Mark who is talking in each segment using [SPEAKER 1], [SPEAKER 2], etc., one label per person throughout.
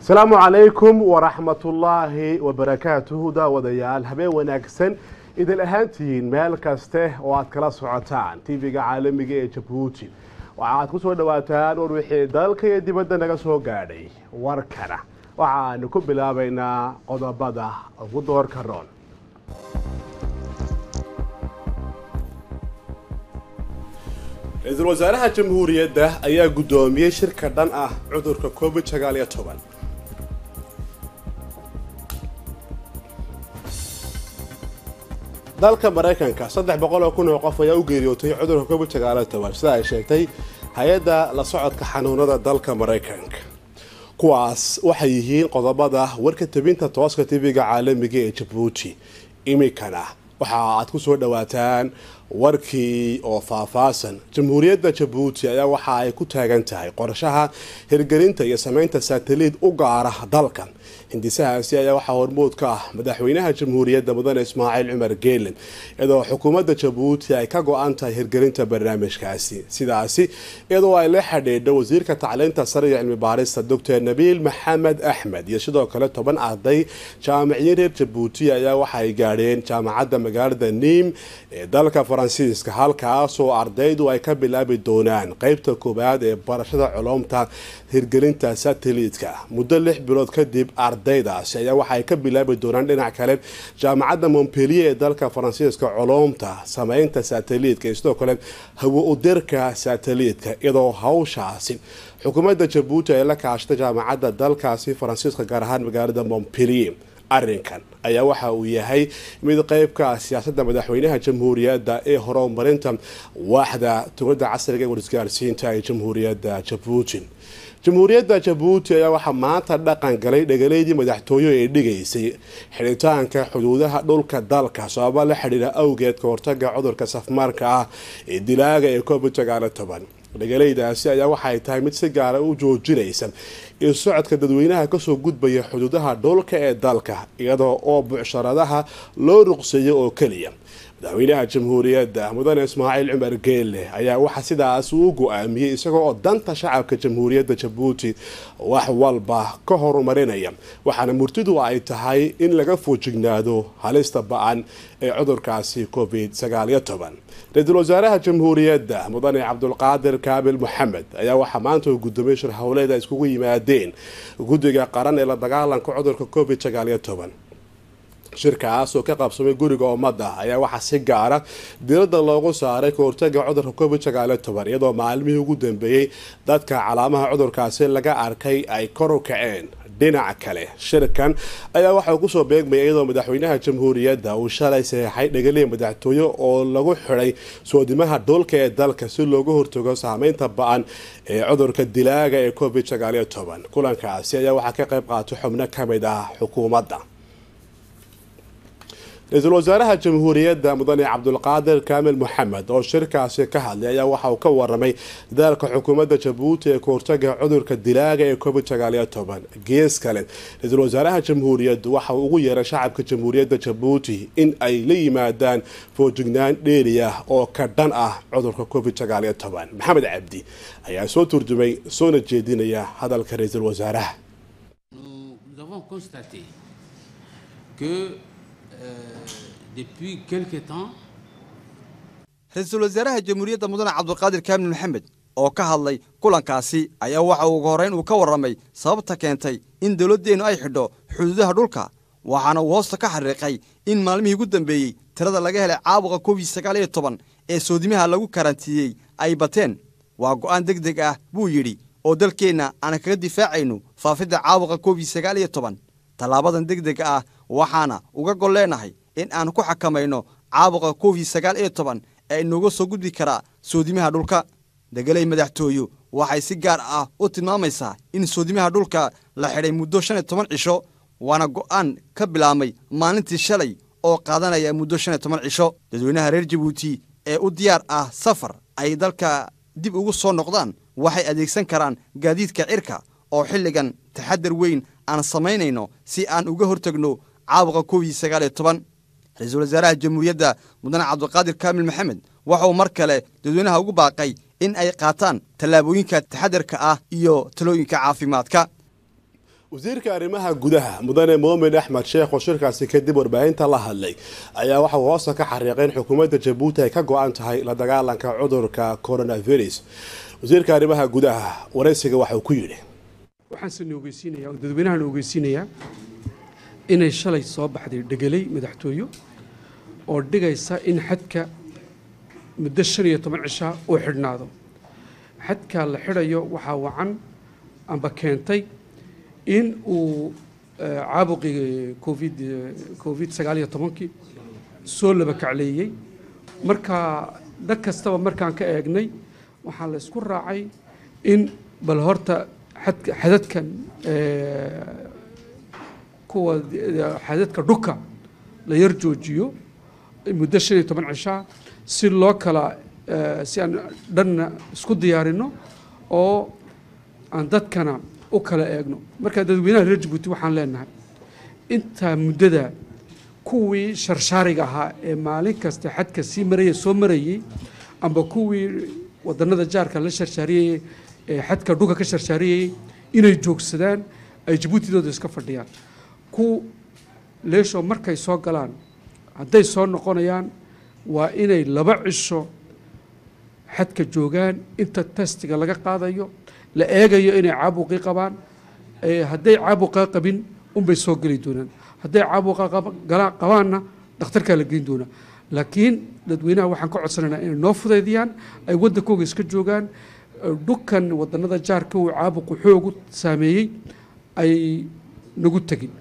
[SPEAKER 1] asalaamu calaykum waraxmatullaahi wabarakaatuhu daawadayaal habeen wanaagsan idin ahaantihiin meel kaste oo aad kala socotaan tv-ga caalamiga ee jabuuti waxaaad ku soo dhawaataan war wixii dalka iyo dibadda naga soo gaadhay warkana waxaanu ku bilaabaynaa qodobada ugu doorka roon ra-iisul wasaaraha jamhuuriyadda ayaa guddoomiyey shirka dhan ah cudurka covid sagaal iyo toban dalka maraykanka saddex boqol oo kun oo qof ayaa u geeriyootay cudurka covid sagaal iyo toban sida ay sheegtay hay-adda la socodka xanuunada dalka maraykanka kuwaas waxay yihiin qodobada warka tabinta tooska tv-ga caalamiga ee jabuuti iminkana waxa aad ku soo dhawaataan warkii oo faahfaahsan jamhuuriyadda jabuuti ayaa waxa ay ku taagan tahay qorshaha hirgelinta iyo sameynta sataliid u gaara dalkan hindisahaasi ayaa waxaa hormood ka ah madaxweynaha jamhuuriyadda mudane ismaaciil cumar geelen iyadoo xukuumadda jabuuti ay ka go-an tahay hirgelinta barnaamijkaasi sidaasi iyadoo ay la xidhiidho wasiirka tacliinta sare iyo cilmi baarista doctor nabiil maxamed axmed iyo sidoo kale toban arday jaamiciyiin reer jabuuti ayaa waxaay gaadheen jaamacadda magaalada niim ee dalka faransiiska halkaasoo ardaydu ay ka bilaabi doonaan qeybta koowaad ee barashada culumta hirgelinta sataliidka muddo lix bilood kadib ardaydaasi ayaa waxaay ka bilaabi doonaan dhinac kale jaamacadda montpellier ee dalka faransiiska culumta sameynta sataliidka iyo sidoo kale hawo udirka sataliidka iyadoo hawshaasi xukuumadda jabuuti ay la kaashatay jaamacadda dalkaasi faransiiska gaar ahaan magaalada montpellier arrinkan ayaa waxa uu yahay mid qeybka siyaasadda madaxweynaha jamhuuriyadda ee horumarinta waaxda tugada casriga ee warisgaarsiinta ee jamhuuriyadda jabuuti jamhuuriyadda jabuuti ayaa waxaa maanta dhaqan galay dhegaleydii madaxtooyo ee dhigaysay xidhitaanka xuduudaha dhulka dalka sababa la xidhiira awgeed ka hortaga cudurka safmaarka ah ee dilaaga ee covid sagaal toban dhegalaydaasi ayaa waxay tahay mid si gaara u joojinaysa in socodka dadweynaha kasoo gudbaya xuduudaha dhulka ee dalka iyadoo oo bucsharadaha loo ruqseeyo oo keliya madaxweynaha jamhuuriyadda mudane ismaaciil cumar geelle ayaa waxa sidaas uu go-aamiyey isagoo oo danta shacabka jamhuuriyadda jabuuti wax walba ka horumarinaya waxaana murtidu ay tahay in laga foojignaado halista ba-an ee cudurkaasi covid sagaal iyo toban ra-iisul wasaaraha jamhuuriyadda mudane cabdulqaadir kaabil maxamed ayaa waxaa maanta uu gudoomiyey shir howleed ay iskugu yimaadeen guddiga qaran ee la dagaalanka cudurka covid sagaal iyo toban shirkaas oo ka qabsamay guriga ummadda ayaa waxaa si gaara diradda loogu saaray ka hortaga cudurka covid sagaaliyo toban iyadoo maalmihii ugu dambeeyey dadka calaamaha cudurkaasi laga arkay ay kor u kaceen dhinaca kale shirkan ayaa waxauu kusoo beegmaya iyadoo madaxweynaha jamhuuriyadda uu shalay saxeixay dhegaliya madaxtooye oo lagu xidhay soodimaha dhulka ee dalka si looga hortago saameynta ba-an ee cudurka dilaaga ee covid sagaaliyo toban kulankaasi ayaa waxaa ka qayb qaatay xubno kamid ah xukuumadda ra-iisul wasaaraha jamhuuriyadda mudane cabdulqaadir kaamil maxamed oo shirkaasi ka hadlay ayaa waxa uu ka waramay dadaalka xukuumadda jabuuti ee kahortaga cudurka dilaaga ee covid sagaaliyo toban gees kale ra-iisul wasaaraha jamhuuriyaddu waxa uu ugu yeeray shacabka jamhuuriyadda jabuuti in ay la yimaadaan foojignaan dheeri ah oo ka dhan ah cudurka covid sagaaliyo toban maxamed cabdi ayaa soo turjumay soona jeedinaya hadalka ra-iisul wasaaraha
[SPEAKER 2] depuis quelque temps
[SPEAKER 3] ra-iisul wasaaraha jamhuuriyadda mudane cabdulqaadir kaamil maxamed oo ka hadlay kulankaasi ayaa waxa ugu horreyn uu ka warramay sababta keentay in dowladdeennu ay xidho xuduudaha dhulka waxaana uu hoosta ka xariiqay in maalmihii ugu dambeeyey tirada laga helay caabuqa covid sagaal iyo toban ee soodimaha lagu karantiiyey ay bateen waa go'aan deg deg ah buu yidhi oo dalkeenna aan kaga difaacayno faafidda caabuqa covid sagaal iyo toban tallaabadan deg dega ah waxaana uga gol leenahay in aan ku xakamayno caabuqa covid sagaal iyo toban ee inooga soo gudbi karaa soodimaha dhulka degeley madaxtooyo waxay si gaar ah u tilmaamaysaa in soodimaha dhulka la xidhay muddo shan iyo toban cisho waana go'aan ka bilaabmay maalintii shalay oo qaadanaya muddo shan iyo toban cisho dadweynaha reer jabuuti ee u diyaar ah safar ay dalka dib ugu soo noqdaan waxay adeegsan karaan gaadiidka cirka oo xilligan taxadar weyn aan samaynayno si aan uga hortagno caabuqa covid sagaal iyo toban ra-iisul wasaaraha jamhuuriyadda mudane cabdulqaadir kaamil maxamed waxauu mar kale dadweynaha ugu baaqay in ay qaataan tallaabooyinka taxadarka ah iyo talooyinka caafimaadka
[SPEAKER 1] wasiirka arrimaha gudaha mudane moomin axmed sheekh oo shirkaasi kadib warbaahinta la hadlay ayaa waxa uu hoosta ka xariiqay in xukuumadda jabuuti ay ka go-an tahay la dagaalanka cudurka coronavirus wasiirka arrimaha gudaha waraysiga waxa uu ku yidhi
[SPEAKER 4] waxaanse ogeysiinaya oo dadweynahan ogeysiinayaa inay shalay soo baxday dhegelay madaxtooyo oo dhigaysa in xadka muddo shan iyo toban cishaa uu xidhnaado xadka la xidhayo waxaa wacan amba keentay in uu caabuqii covid covid sagaal iyo tobankii soo laba kacleeyey marka dad kastaba markaan ka eegnay waxaa la isku raacay in bal horta xadadkan kuwa xadadka dhuka la yar joojiyo muddo shan iyo toban cishaa si loo kala si aan dhanna isku diyaarino oo aan dadkana u kala eegno marka dadweynaha reer jabuuti waxaan leenahay intaa muddada kuwii sharshaariga ahaa ee maalin kasta xadka sii maraya soo marayey amba kuwii wadanada jaarka la sharshaariyey ee xadka dhulka ka sharshaariyayey inay joogsadaan ay jabuutidooda iska fadhiyaan ku leesho markay soo galaan hadday soo noqonayaan waa inay laba cisho xadka joogaan inta testiga laga qaadayo la eegayo inay caabuqii qabaan hadday caabuqa qabin unbay soo geli doonaan hadday caabuqa qabaanna dhakhtarkaa la geyn doonaa laakiin dadweynaha waxaan ka codsanaynaa inay noo fudaydiyaan ay waddankooga iska joogaan dhukan wadanada jaarka uu caabuqu xoogu saameeyey ay nagu tegin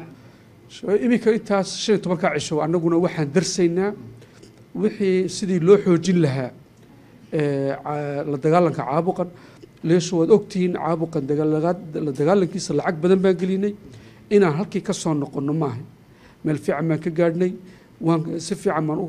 [SPEAKER 4] iminka intaas shan iyo tobankaa cisho annaguna waxaan darsaynaa wixii sidii loo xoojin lahaa la dagaalanka caabuqan leesho waad ogtihiin caabuqan la dagaalankiisa lacag badan baan gelinay inaan halkii ka soo noqonno maaha meel fiican baan ka gaadhnay waan si fiican baan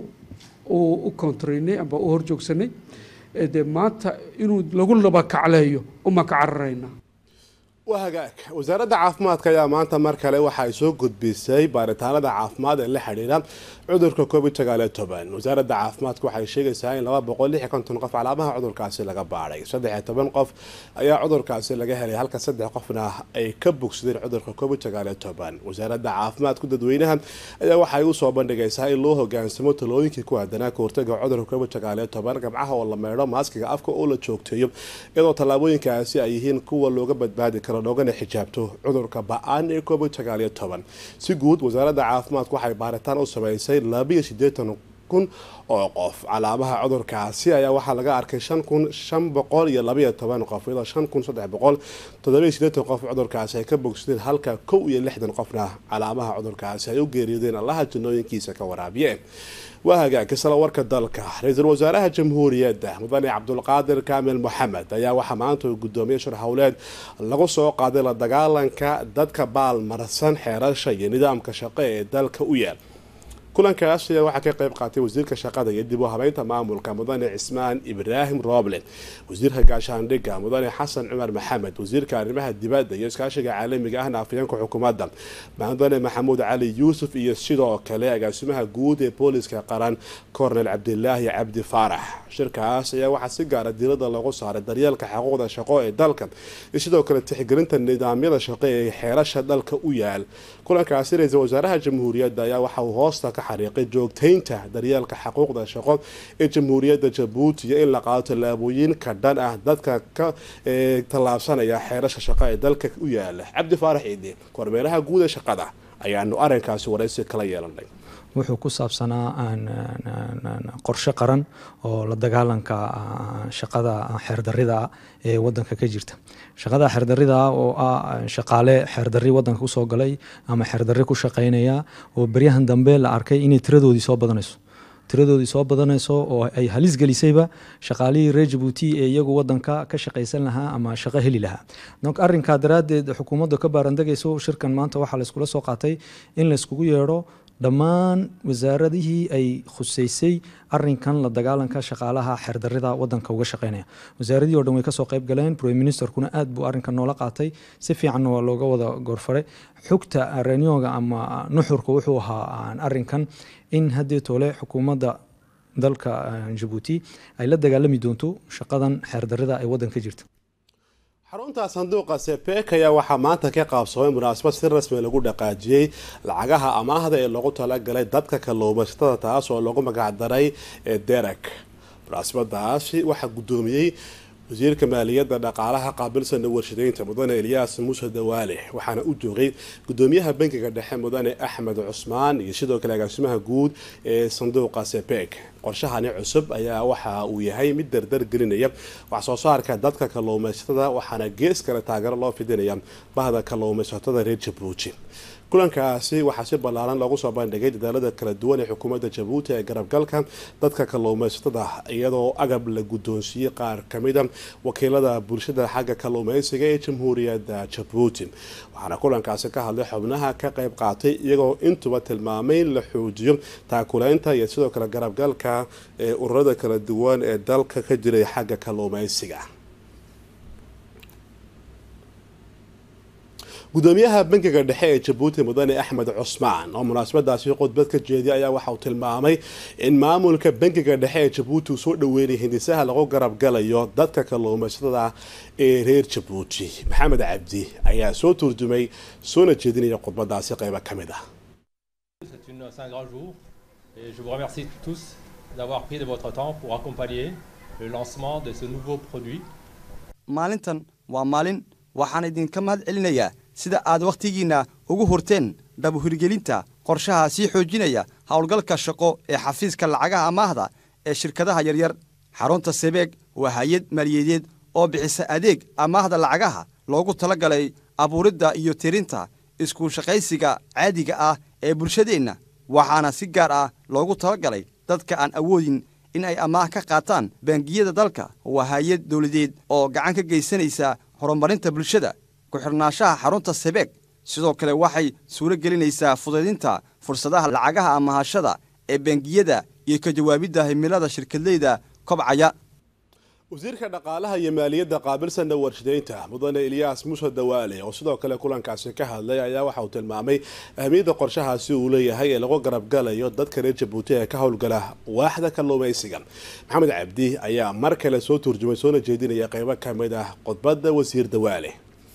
[SPEAKER 4] u kontraynay amba u horjoogsanay dee maanta inuu lagu laba kacleeyo umaan ka cararaynaa
[SPEAKER 1] waa hagaag wasaaradda caafimaadka ayaa maanta mar kale waxa ay soo gudbisay baaritaanada caafimaad ee la xidhiidha cudurka covid sagaaliyo toban wasaaradda caafimaadka waxay sheegaysaa in laba boqol lix iyo konton qof calaamaha cudurkaasi laga baadhay saddex iyo toban qof ayaa cudurkaasi laga helay halka saddex qofna ay ka bogsadeen cudurka covid sagaaliyo toban wasaaradda caafimaadku dadweynaha ayaa waxay usoo bandhigaysaa in loo hogaansamo talooyinkii ku aadanaa kahortaga cudurka covid sagaaliyo toban gabcaha oo la meydho maaskiga afka oo la joogteeyo iyadoo tallaabooyinkaasi ay yihiin kuwa looga badbaadi karo loogana xijaabto cudurka ba-aan ee covid sagaaliyo toban si guud wasaaradda caafimaadku waxay baaritaan u sameysay labiyo sideetan kun oo qof calaamaha cudurkaasi ayaa waxaa laga arkay shan kun shan boqol iyo labayo toban qof iyadoo shan kun saddex boqol toddobiyo sideetan qof cudurkaasi ay ka bogsadeen halka kow iyo lixdan qofna calaamaha cudurkaasi ay u geeriyoodeen allaha janooyinkiisa ka waraabiyeen waa hagaagka sala warka dalka ra-iisul wasaaraha jamhuuriyadda mudane cabdulqaadir kaamil moxamed ayaa waxaa maanta uu gudoomiyey shir howleed lagu soo qaaday la dagaalanka dadka baalmarsan xeerasha iyo nidaamka shaqo ee dalka u yaal kulankaas ayaa waxaa ka qayb qaatay wasiirka shaqada iyo dib u habeynta maamulka mudane cismaan ibraahim rooble wasiirka gaashaandhigga mudane xasan cumar maxamed wasiirka arrimaha dibadda iyo iskaashiga caalamiga ahna afayeenka xukuumadda mudane maxamuud cali yuusuf iyo sidoo kale agaasimaha guud ee booliska qaran kornel cabdilaahi cabdi faarax shirkaas ayaa waxaa si gaara diirada loogu saaray daryeelka xuquuqda shaqo ee dalka iyo sidoo kale tixgelinta nidaamyada shaqo ee xeerasha dalka u yaal kulankaasi ra-iisul wasaaraha jamhuuriyadda ayaa waxa uu hoosta ka xariiqay joogtaynta daryeelka xuquuqda shaqo ee jamhuuriyadda jabuuti iyo in la qaado tallaabooyin ka dhan ah dadka ka tallaabsanaya xeerasha shaqo ee dalka u yaala cabdi faarax ciidi kormeeraha guud ee shaqada ayaanu arrinkaasi waraysi kala yeelanay
[SPEAKER 5] wuxuu ku saabsanaa qorshe qaran oo la dagaalanka shaqada xeerdarida ee wadanka ka jirta shaqada xeerdarida oo ah shaqaale xeerdari wadanka kusoo galay ama xeerdari ku shaqeynaya oo beryahan dambe la arkay inay tiradoodii soo badanayso tiradoodii soo badanayso oo ay halis gelisayba shaqaalihii reer jabuuti ee iyagu wadanka ka shaqaysan lahaa ama shaqo heli lahaa donc arrinkaa daraaddeed xukuumadda ka baarandegayso shirkan maanta waxaa layskula soo qaatay in layskugu yeedho dhammaan wasaaradihii ay khuseysay arinkan la dagaalanka shaqaalaha xeerdarida wadanka uga shaqeynaya wasaaradihii o dhan way kasoo qayb galeen prime ministerkuna aad buu arrinkan noola qaatay si fiicanna waa looga wada goorfaray xogta renyoga ama nuxurka wuxuu ahaa arinkan in haddii tole xukuumadda dalka jabuuti ay la dagaalami doonto shaqadan xeerdarida ee wadanka jirta
[SPEAKER 1] xarunta sanduuqa sepek ayaa waxaa maanta ka qaabsamay munaasabad si rasmi lagu dhaqaajiyey lacagaha amaahda ee loogu talagalay dadka kalluumaysatada taas oo lagu magacdaray derek munaasabadaasi waxaa guddoomiyey wasiirka maaliyadda dhaqaalaha qaabilsana warshadeynta mudane elyaas muuse dawaale waxaana u joogay gudoomiyaha bankiga dhexe mudane axmed cusmaan iyo sidoo kale agaasimaha guud ee sanduuqa sepek qorshahani cusub ayaa waxa uu yahay mid dardar gelinaya wax soo saarka dadka kalluumaysatada waxaana gees kale taageero loo fidinaya bahda kalluumaysatada reer jabuuti kulankaasi waxaa si ballaaran loogu soo bandhigay dadaalada kala duwan ee xukuumadda jabuuti ee garabgalka dadka kalluumaysatada iyadoo agab la guddoonsiiyey qaar kamida wakiilada bulshada xagga kalluumaysiga ee jamhuuriyadda jabuuti waxaana kulankaasi ka hadlay xubnaha ka qayb qaatay iyagoo intuba tilmaamay in la xoojiyo taakuleynta iyo sidoo kale garabgalka ee ururada kala duwan ee dalka ka jiray xagga kalluumaysiga gudoomiyaha bankiga dhexe ee jabuuti mudane axmed cusmaan oo munaasabadaasi khudbad ka jeediyay ayaa waxa uu tilmaamay in maamulka bankiga dhexe ee jabuuti uu soo dhaweynaya hindisaha lagu garab galayo dadka kalluumaysatada ee reer jabuuti maxamed cabdi ayaa soo turjumay soona jeedinaya khudbadaasi qeybo ka mid ah
[SPEAKER 6] C'est un grand jour et je vous remercie tous d'avoir pris de votre temps pour accompagner le lancement de ce nouveau produit.
[SPEAKER 3] maalintan waa maalin waxaan idinka mahad celinayaa sida aad wakhtigiinna ugu hurteen dhabuhirgelinta qorshaha sii xoojinaya howlgalka shaqo ee xafiiska lacagaha amaahda ee shirkadaha yaryar xarunta sebeeg waa hay-ad maaliyadeed oo bixisa adeeg amaahda lacagaha loogu tala galay abuuridda iyo tirinta isku shaqaysiga caadiga ah ee bulshadeenna waxaana si gaar ah loogu tala galay dadka aan awoodin in ay amaah ka qaataan bangiyada dalka waa hay-ad dowladeed oo gacan ka geysanaysa horumarinta bulshada ku-xidhnaanshaha xarunta sebeeg sidoo kale waxay suuro gelinaysaa fudaydinta fursadaha lacagaha amahashada ee bangiyada iyo ka jawaabidda himilada shirkadleyda kobcaya
[SPEAKER 1] wasiirka dhaqaalaha iyo maaliyadda qaabilsana warshadeynta mudane elyaas muuse dawaale oo sidoo kale kulankaasi ka hadlay ayaa waxa uu tilmaamay ahmiyadda qorshahaasi uu leeyahay ee lagu garabgalayo dadka reer jabuuti ee ka howlgala waaxda kalluumaysiga maxamed cabdi ayaa mar kale soo turjumay soona jeedinaya qeybo ka mid ah khudbadda wasiir dawaale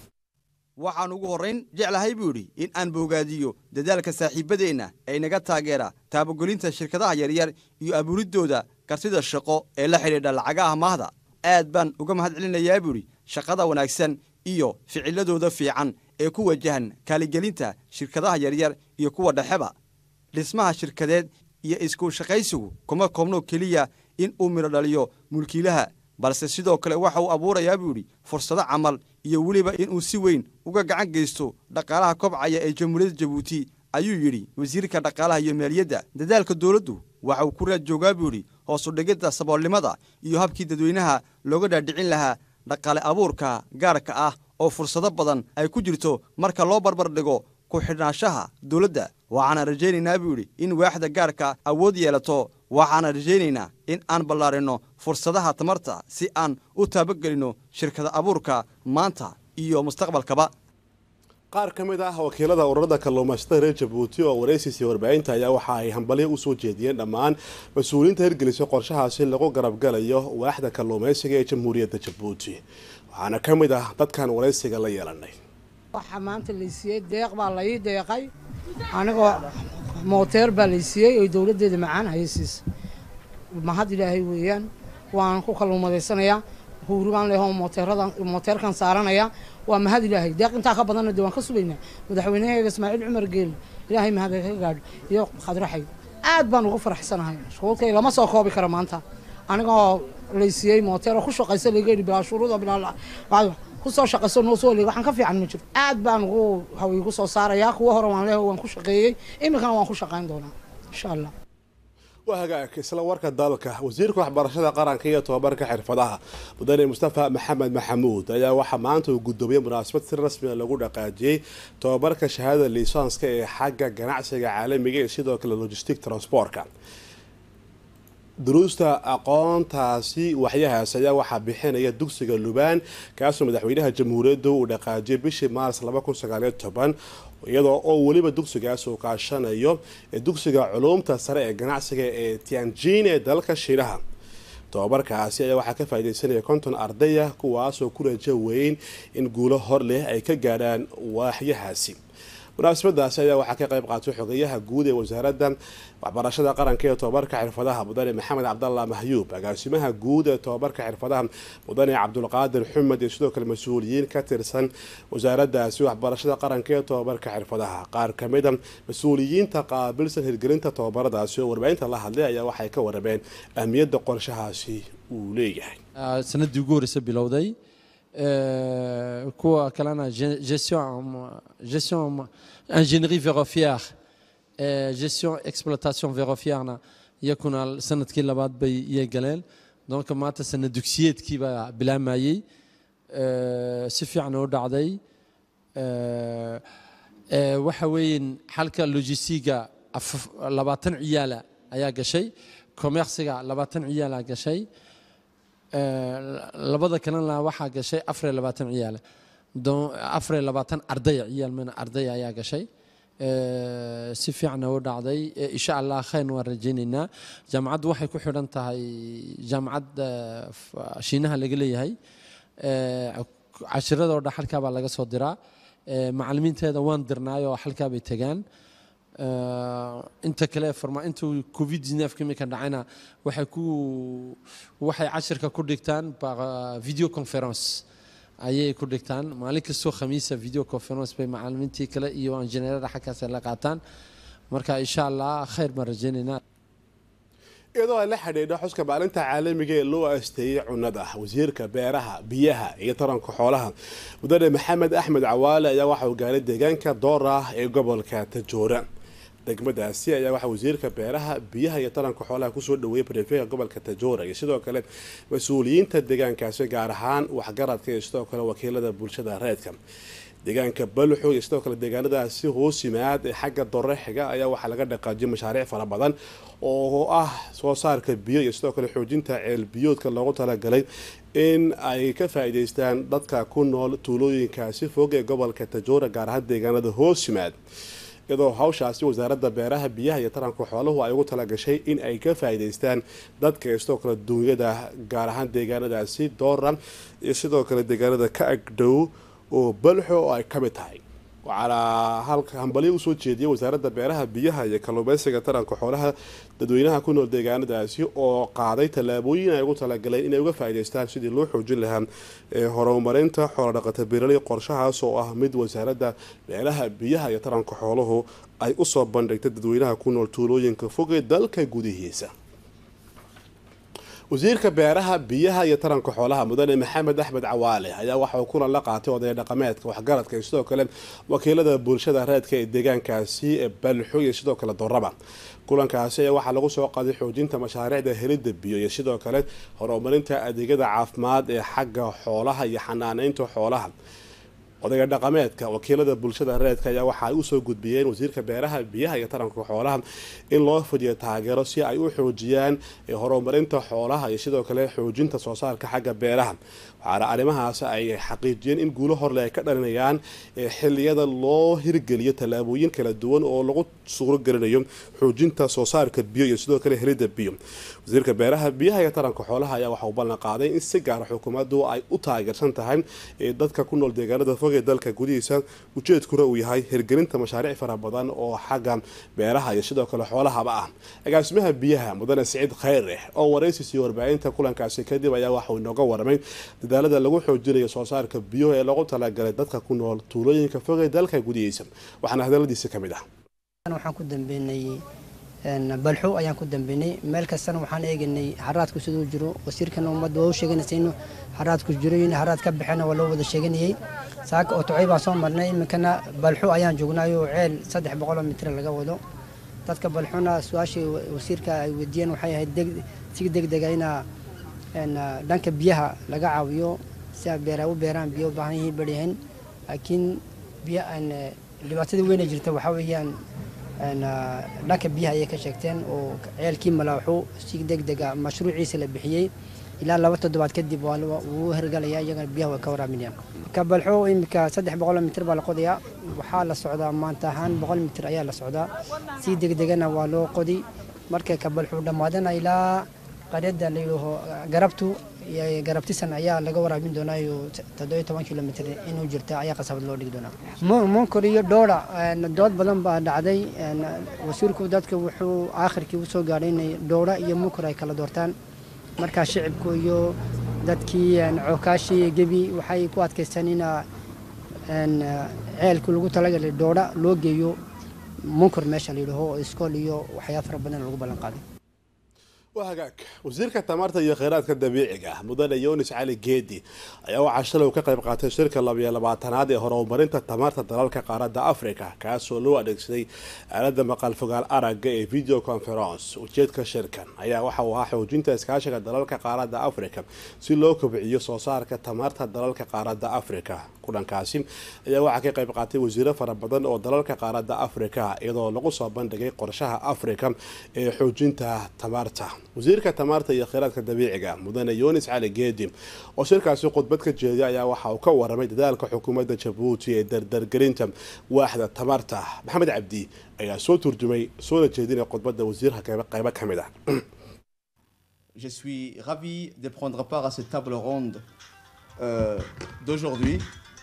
[SPEAKER 3] waxaan ugu horrayn jeclahay buu idhi in aan bogaadiyo dadaalka saaxiibbadeenna ee naga taageera taabagelinta shirkadaha yaryar iyo abuuriddooda kartida shaqo ee la xidhiidha lacagaha maahda aad baan uga mahad celinayaa buu idhi shaqada wanaagsan iyo ficiladooda fiican ee ku wajahan kaaligelinta shirkadaha yaryar iyo kuwa dhexeba dhismaha shirkadeed iyo isku shaqaysigu kuma koobno keliya in uu midho dhaliyo mulkiilaha balse sidoo kale waxa uu abuurayaa buu idhi fursado camal iyo weliba inuu si weyn uga gacan geysto dhaqaalaha kobcaya ee jamhuuriyadda jabuuti ayuu yidhi wasiirka dhaqaalaha iyo maaliyadda dadaalka dowladdu waxa uu ku raad joogaa buu idhi hoosu dhigidda saboolnimada iyo habkii dadweynaha looga dhaadhicin lahaa dhaqaale abuurka gaarka ah oo fursado badan ay ku jirto marka loo barbar dhigo ku xidhnaanshaha dowladda waxaana rajaynaynaa buu yidhi in waaxda gaarka awood yeelato waxaana rajaynaynaa in aan ballaarinno fursadaha tamarta si aan u taabagelinno shirkada abuurka maanta iyo mustaqbalkaba
[SPEAKER 1] qaar ka mid ah wakiilada ururada kalluumaysatada reer jabuuti oo waraysiisii warbaahinta ayaa waxa ay hambalyo usoo jeediyeen dhammaan mas-uuliyiinta hirgelisay qorshahaasi lagu garabgalayo waaxda kalluumaysiga ee jamhuuriyadda jabuuti waxaana ka mid ah dadkan waraysiga la yeelanay
[SPEAKER 7] waxaa maanta laysiiyey deeq baa lai deeqay anigoo mooteer baa laysiiyey oo dowladdeeda macaan haysiisa mahad ilaahay weeyaan waan ku kalluumadaysanayaa huuribaan leho mooteeradan mooteerkan saaranaya waa mahad ilaahay deeq intaa ka badanna dee waan ka sugaynaa madaxweynaheega ismaaciil cumar geeli ilaahay mahad ka gaadho iyo khadraxay aad baan ugu faraxsanahay shuruudkay lama soo koobi karo maanta anigoo laysiiyey mooteer oo ku shaqaysa laga yidhi bilaa shuruuda bilaa kusoo shaqayso noo soo leeg waxaan ka fiican ma jiro aad baan ugu haway ku soo saarayaa kuwa hore waan leeho waan ku shaqeeyey iminkana waan ku shaqayn doonaa insha allah
[SPEAKER 1] waa hagaag isla warka dalka wasiirka waxbarashada qaranka iyo tobabarka xirfadaha mudane mustafa maxamed maxamuud ayaa waxaa maanta uu guddoomiyey munaasabad si rasmiga lagu dhaqaajiyey tobabarka shahaadada liisaanska ee xagga ganacsiga caalamiga ee sidoo kale logistic transportka duruusta aqoontaasi waxyahaas ayaa waxaa bixinaya dugsiga lubaan kaasoo madaxweynaha jamhuuriyadda uu dhaqaajiyay bishii maars iyadoo oo weliba dugsigaas uu kaashanayo dugsiga culuumta sare ee ganacsiga ee tianjin ee dalka shiinaha tobabarkaasi ayaa waxaa ka faaideysanaya konton ardaya kuwaasoo ku rajo weyn in guulo hor leh ay ka gaadhaan waaxyahaasi munaasabadaasi ayaa waxaa ka qayb qaatay xogeyaha guud ee wasaaradda waxbarashada qaranka ee tobabarka xirfadaha mudane maxamed cabdalla mahyuub agaasimaha guud ee tobabarka xirfadaha mudane cabdulqaadir xumed iyo sidoo kale mas-uuliyiin ka tirsan wasaaraddaasi waxbarashada qaranka ee tobabarka xirfadaha qaar kamida mas-uuliyiinta qaabilsan hirgelinta tobabaradaasi oo warbaahinta la hadlay ayaa waxay ka warrameen ahmiyadda qorshahaasi uu leeyahay
[SPEAKER 8] sanadii ugu horeysa bilowday kuwa kalena gestion gestion ingénierie ferroviaire gestion exploitation ferroviairena iyakuna sanadkii labaad bay iyay galeen donc maanta sanad dugsiyeedkii baa bilaamayey si fiican u dhacday waxa weeyin xalka logistiga labaatan ciyaala ayaa gashay commerciga labaatan ciyaala gashay labada kalena waxaa gashay afariyo labaatan ciyaale afariyo labaatan ardaya ciyaal mana ardaya ayaa gashay si fiicana u dhacday insha allah khayn waan rajaynaynaa jaamacaddu waxay ku xidhan tahay jaamacad shiinaha laga leeyahay cashiradoo dhan halkaa baa laga soo diraa macalimiinteeda waan dirnaayoo halkaa bay tegaan inta kale farma intuu covid 19 imika dhacayna waxay ku waxay cashirka ku dhigtaan video conference ayay ku dhigtaan maalin kastoo khamiisa video conference bay macalimiintii kale iyo injineerada xaggaas la qaataan marka insha allah khayr baan rajaynaynaa
[SPEAKER 1] iyadoo ay la xidhiidho xuska maalinta caalamiga ee loo asteeyey cunnada wasiirka beeraha biyaha iyo taranka xoolaha mudane maxamed axmed cawaale ayaa waxa uu gaaray deegaanka doora ee gobolka tajoora degmadaasi ayaa waxaa wasiirka beeraha biyaha iyo taranka xoolaha kusoo dhaweeyay barefeega gobolka tajoora iyo sidoo kale mas-uuliyiinta deegaankaasi gaar ahaan waxgaradka iyo sidoo kale wakiilada bulshada reedka deegaanka balxo iyo sidoo kale deegaanadaasi hoos yimaad ee xagga dore xiga ayaa waxaa laga dhaqaajiyay mashaariic fara badan oo ah soo saarka biyo iyo sidoo kale xoojinta ceel biyoodka loogu talagalay in ay ka faa-iideystaan dadka ku nool tuulooyinkaasi fog ee gobolka tajoora gaar ahaan deegaanada hoos yimaad iyadoo hawshaasi wasaaradda beeraha biyaha iyo taranka xooluhu ay ugu talagashay in ay ka faa-iideystaan dadka iyo sidoo kale duunyada gaar ahaan deegaanadaasi doora iyo sidoo kale deegaanada ka agdhow oo balxo oo ay ka mid tahay waxaana halka hambalyo usoo jeediyay wasaaradda beeraha biyaha iyo kalluumeysiga taranka xoolaha dadweynaha ku nool deegaanadaasi oo qaaday tallaabooyin ay ugu talagaleen inay uga faa-iideystaan sidii loo xoojin lahaa horumarinta xoolodhaqata beeraley qorshahaas oo ah mid wasaaradda beeraha biyaha iyo taranka xooluhu ay usoo bandhigtay dadweynaha ku nool tuulooyinka fogee dalka gudihiisa wasiirka beeraha biyaha iyo taranka xoolaha mudane maxamed axmed cawaale ayaa waxa uu kulan la qaatay odaya dhaqameedka waxgaradka iyo sidoo kale wakiilada bulshada reedka ee deegaankaasi ee balxo iyo sidoo kale doraba kulankaasi ayaa waxaa lagu soo qaaday xoojinta mashaariicda helidda biyo iyo sidoo kale horumarinta adeegyada caafimaad ee xagga xoolaha iyo xanaaneynta xoolaha odayga dhaqameedka wakiilada bulshada reedka ayaa waxa ay usoo gudbiyeen wasiirka beeraha biyaha iyo taranka xoolaha in loo fidiyo taageero si ay u xoojiyaan horumarinta xoolaha iyo sidoo kale xoojinta soo saarka xagga beeraha waxaana arrimahaas ay xaqiijiyeen in guulo horle ay ka dhalinayaan xiliyada loo hirgeliyo tallaabooyin kala duwan oo lagu suuragelinayo xoojinta soo saarka biyo iyo sidoo kale helidda biyo wasiirka beeraha biyaha iyo taranka xoolaha ayaa waxa uu ballan qaaday in si gaara xukuumaddu ay u taageersan tahay dadka ku nool deegaanada fog ee dalka gudihiisa ujeedkuna uu yahay hirgelinta mashaariic fara badan oo xagga beeraha iyo sidoo kale xoolahaba ah agaasimaha biyaha mudane siciid khayre oo waraysiisiyo warbaahinta kulankaasi kadib ayaa waxauu inooga waramay dadaalada lagu xoojinayo soo saarka biyo ee lagu talagalay dadka ku nool tuulooyinka fog ee dalka gudihiisa waxaana hadaladiisa ka mid ah
[SPEAKER 9] waxaan ku dambeynay balxo ayaan ku dambeynay meel kastana waxaan eeganay haraadku siduu jiro wasiirkana ummadda waa u sheeganaysa inuu haraadku jiro in haraad ka baxena waa loo wada sheeganayay saaka oo tocay baan soo marnay iminkana balxo ayaan joognaayo ceel saddex boqoloo mitir laga wado dadka balxona su-aashii wasiirka ay weydiiyeen waxay ahayd si degdega ina dhanka biyaha laga caawiyo si ay beera u beeraan biyo u baahan yihiin baryahan laakiin biyo dhibaatada weyna jirta waxaa weeyaan dhanka biyaha ayay ka sheegteen oo ceelkii malaaxu si degdega mashruuciisa la bixiyey ilaa laba toddobaad kadib wuu hergalaya iyagana biyaha way ka waraaminayaan kabalxo imika saddex boqol mitir baa la qodayaa waxaa la socdaa maanta ahaan boqol mitir ayaa la socdaa si degdegana waa loo qodi markay kabalxu dhammaadana ilaa qaryadda la yidhaaho garabtu iyo garabtisan ayaa laga waraabin doonaa iyo toddobiyo toban kilomitr inuu jirta ayaa qasabad loo dhigi doonaa munkor iyo dhoora dood badan baa dhacday wasiirku dadka wuxuu aakhirkii usoo gaadhay inay dhoora iyo munkor ay kala doortaan markaa shicibku iyo dadkii cookaashii gebi waxay ku adkaystaan in ceelkii lagu talagalay dhoora loo geeyo munkor meesha la yidhaaho oo iskool iyo waxyaa fara badan lagu ballan qaaday
[SPEAKER 1] waa hagaag wasiirka tamarta iyo kheyraadka dabiiciga mudane yunis cali geedi ayaa waxaa shalay ka qayb qaatay shirka labiyo labaatanaad ee horumarinta tamarta dalalka qaaradda africa kaasoo loo adeegsaday aalada maqal fogaal aragga ee video conference ujeedka shirkan ayaa waxa uu ahaa xoojinta iskaashiga dalalka qaaradda africa si loo kobciyo soo saarka tamarta dalalka qaaradda africa kulankaasi ayaa waxaa ka qayb qaatay wasiiro fara badan oo dalalka qaaradda africa iyadoo lagu soo bandhigay qorshaha africa ee xoojinta tamarta wasiirka tamarta iyo kheyraadka dabiiciga mudane yunis cali geedi oo shirkaasi khudbad ka jeediya ayaa waxa uu ka waramay dadaalka xukuumadda jabuuti ee dardargelinta waaxda tamarta maxamed cabdi ayaa soo turjumay soona jeedinay khudbadda wasiirka qaybo ka mid ah
[SPEAKER 10] Je suis ravi de prendre part à cette table ronde euh, d'aujourd'hui.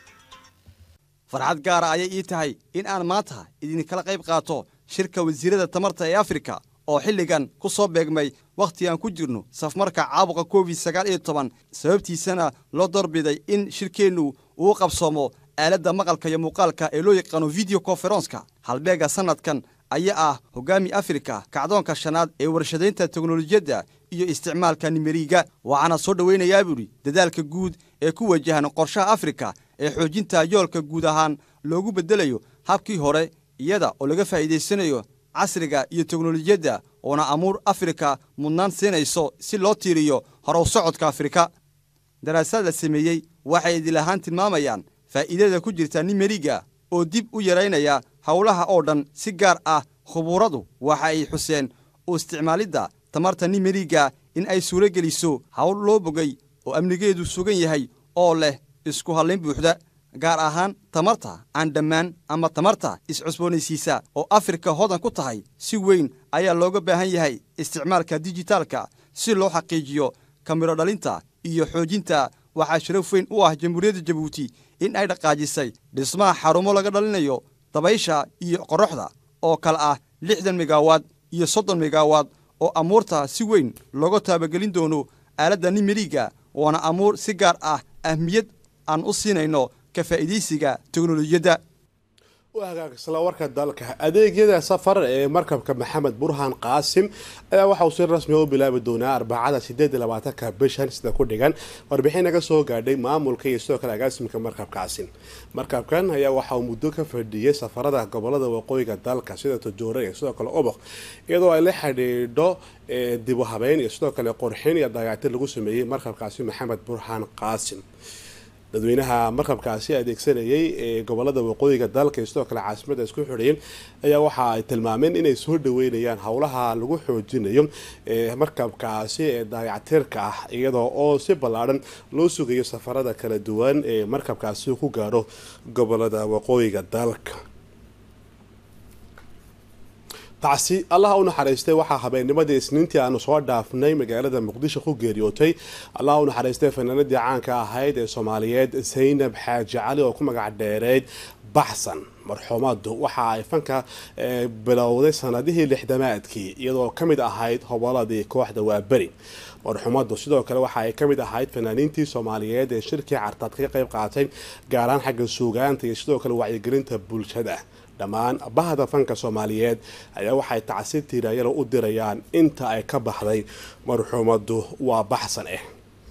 [SPEAKER 3] farxad gaara ayay ii tahay in aan maanta idinkala qayb qaato shirka wasiirada tamarta ee afrika oo xilligan ku soo beegmay wakhti aan ku jirno safmarka caabuqa covid sagaal iyo toban sababtiisana loo doorbiday in shirkeennu uu qabsoomo aaladda maqalka iyo muuqaalka ee loo yaqaano video conferonska halbeega sannadkan ayaa ah hoggaami afrika kacdoonka shanaad ee warshadaynta teknolojiyadda iyo isticmaalka nimeriga waxaana soo dhowaynayaa buuhi dadaalka guud ee ku wajahan qorshaha afrika ee xoojinta yoolka guud ahaan loogu beddelayo habkii hore iyada oo laga faa'iidaysanayo casriga iyo teknolojiyadda oona amuur afrika mudnaan siinayso si loo tiiriyo horow socodka afrika daraasaad la sameeyey waxay idil ahaan tilmaamayaan faa'iidada ku jirta nimeriga oo dib u yaraynaya howlaha oo dhan si gaar ah khubuuradu waxa ay xuseen u isticmaalidda tamarta nimeriga in ay suuro geliso hawl loo bogay oo amnigeedu sugan yahay oo leh isku hallayn buuxda gaar ahaan tamarta aan dhammaan ama tamarta is-cusboonaysiisa oo afrika hodan ku tahay si weyn ayaa looga baahan yahay isticmaalka dijitaalka si loo xaqiijiyo kamiro dhalinta iyo xoojinta waxaa sharaf weyn u ah jamhuuriyadda jabuuti in ay dhaqaajisay dhismaha xarumo laga dhalinayo dabaysha iyo qorraxda oo kale ah lixdan megawaad iyo soddon megawaad oo amuurta si weyn looga taabagelin doono aaladda nimeriga waana amuur si gaar ah ahmiyad aan u siinayno ka faa'iidaysiga teknolojiyadda
[SPEAKER 1] waa hagaagsanla warka dalka adeegyada safar ee markabka maxamed burhaan qaasim ayaa waxa uu si rasmiga u bilaabi doonaa arbacada sideed iyo labaatanka bishan sida ku dhigan warbixin naga soo gaadhay maamulka iyo sidoo kale agaasimka markabkaasi markabkan ayaa waxa uu muddo ka fadhiyey safarada gobolada waqooyiga dalka sida tojoore iyo sidoo kale oboq iyadoo ay la xidhiidho dibu habeyn iyo sidoo kale qorxin iyo dayactir lagu sameeyey markabkaasi maxamed burhaan qaasim dadweynaha markabkaasi adeegsanayay ee gobolada waqooyiga dalka iyo sidoo kale caasimada isku xidhayeen ayaa waxa ay tilmaameen inay soo dhaweynayaan howlaha lagu xoojinayo ee markabkaasi ee daayactirka ah iyadoo oo si ballaadhan loo sugayo safarada kala duwan ee markabkaasi ku gaadho gobolada waqooyiga dalka tacsi allaha u naxariistay waxaa habeennimadii isniintii aanu soo dhaafnay magaalada muqdisho ku geeriyootay allaha u naxariistay fanaanadii caanka ahayd ee soomaaliyeed saynab xaaji cali oo ku magac dheereyd baxsan marxuumadu waxa ay fanka bilowday sanadihii lixdamaadkii iyadoo ka mid ahayd hoboladii kooxda waaberi marxuumadu sidoo kale waxa ay ka mid ahayd fanaaniintii soomaaliyeed ee shirkii cartaad kaga qayb qaatay gaaraan xagga suugaanta iyo sidoo kale wacyigelinta bulshada dhammaan bahda fanka soomaaliyeed ayaa waxay tacsi tiiraayalo u dirayaan inta ay ka baxday marxuumadu waa baxsan ah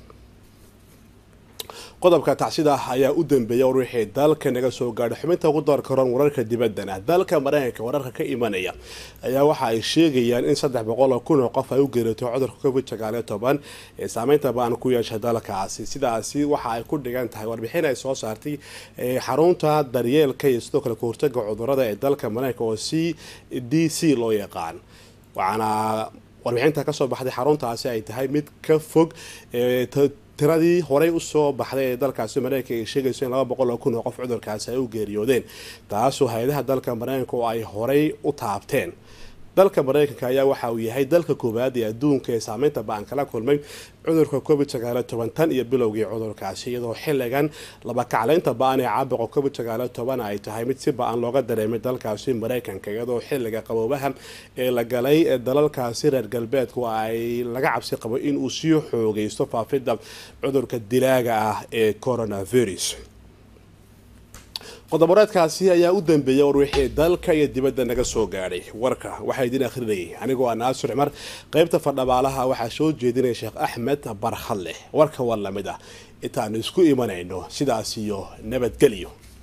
[SPEAKER 1] qodobka tacsida ayaa u dambeeya wixii dalka naga soo gaadhay xubinta ugu door karoon wararka dibaddana dalka mareykanka wararka ka imanaya ayaa waxa ay sheegayaan in saddex boqol oo kun oo qof ay u geeratay cudurka covid sagaaliyo toban ee saameynta baan ku yeeshay dalkaasi sidaasi waxa ay ku dhigan tahay warbixin ay soo saartay xarunta daryeelka iyo sidoo kale kahortaga cudurada ee dalka mareykanka oo c d c loo yaqaan waxaana warbixinta kasoo baxday xaruntaasi ay tahay mid ka fog tiradii horey usoo baxday ee dalkaasi mareykanka ay sheegayso in laba boqol oo kun oo qof cudurkaasi ay u geeriyoodeen taasoo hay-adaha dalka mareykanka oo ay horey u taabteen dalka mareykanka ayaa waxa uu yahay dalka koowaad ee adduunka ee saameynta ba-an kala kulmay cudurka covid sagaalo toban tan iyo bilowgii cudurkaasi iyadoo xilligan laba kacleynta ba-an ee caabuqa covid sagaalo toban ay tahay mid si ba-an looga dareemay dalkaasi mareykanka iyadoo xilliga qaboobaha ee la galay dalalkaasi reer galbeedku ay laga cabsi qabo inuu sii xoogeysto faafidda cudurka dilaaga ah ee coronavirus qodoboreedkaasi ayaa u dambeeyay war wixii dalka iyo dibadda naga soo gaadhay warka waxaa idin akhrinayay anigoo ah naasir cumar qeybta fadhabaalaha waxaa soo jeedinaya sheekh axmed barkhadleh warka war lamid ah intaanu isku imanayno sidaas iyo nabadgelyo